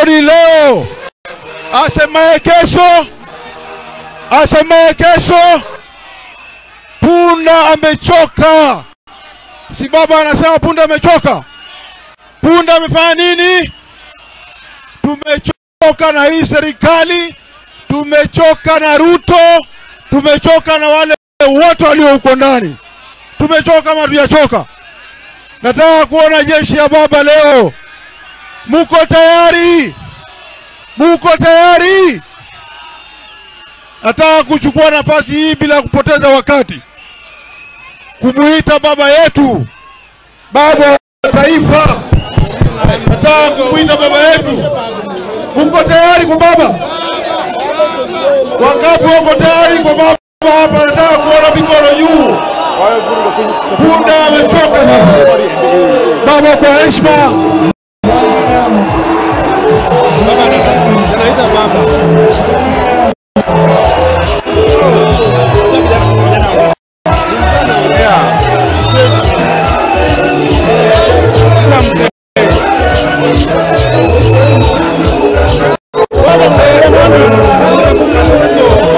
jioni leo, asemaye kesho, asemaye kesho, punda amechoka. Si baba anasema punda amechoka? Punda amefanya nini? Tumechoka na hii serikali, tumechoka na Ruto, tumechoka na wale wote walio huko ndani. Tumechoka ama tujachoka? Nataka kuona jeshi ya baba leo. Muko tayari? Muko tayari? Nataka kuchukua nafasi hii bila kupoteza wakati kumuita baba yetu, baba wa taifa. Nataka kumuita baba yetu. Muko tayari kwa baba? Wangapi wako tayari kwa baba hapa? Nataka kuona mikono juu. Punda amechoka sasa. Baba, kwa heshima, Anaita baba.